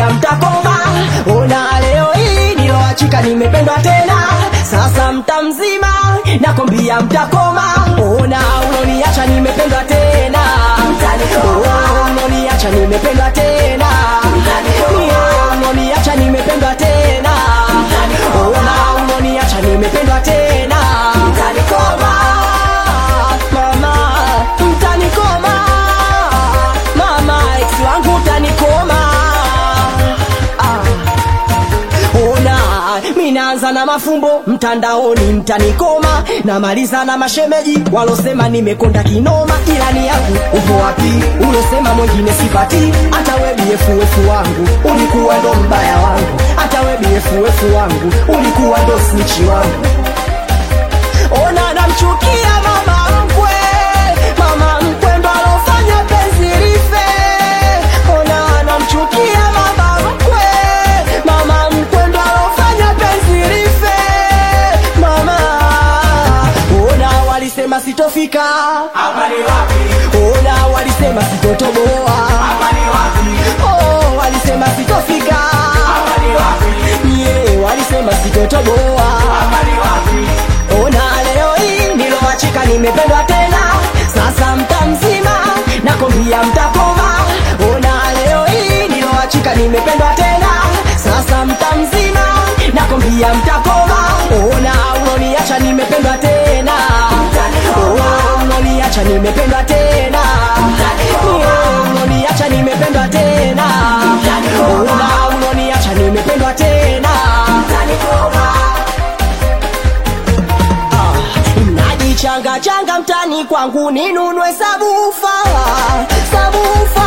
nakwambia mtakoma. Ona leo hii niloachika, nimependwa tena, sasa mta mzima, nakwambia mtakoma. Ona uloniacha, nimependwa tena, Oh, uloniacha, nimependwa tena, Yeah, uloniacha, nimependwa tena, ona uloniacha, nimependwa tena, mtanikoma mama, mtanikoma mama, ex wangu utanikoma ah. Ona, minaanza na mafumbo mtandaoni, mtanikoma. Namaliza na mashemeji walosema nimekonda kinoma, ila ni yangu upo wapi? Ulosema mwingine sipati, hata we BFF wangu ulikuwa ndo mbaya wangu, hata we BFF wangu ulikuwa ndo snichi wangu. Ona, namchukia mama mkwe, mama mkwe ndo alofanya penzi life. Ona, namchukia mama mkwe, mama mkwe ndo alofanya penzi life. Mama, ona walisema sitofika, Hapa ni wapi? ona walisema sitotoboa, Hapa ni wapi? oh, walisema sitofika, Hapa ni wapi? yeah, walisema sitotoboa. Hapa ni wapi? Ona leo hii niloachika, nimependwa tena, sasa mta mzima, nakwambia mtakoma. Ona leo hii niloachika, nimependwa tena, sasa mta mzima, nakwambia mtakoma. Ona uloniacha, nimependwa tena, Oh, uloniacha, nimependwa tena, Yeah, uloniacha, nimependwa tena, Ona uloniacha, nimependwa tena. najichanga changa mtani kwangu ninunue sabufa sabufa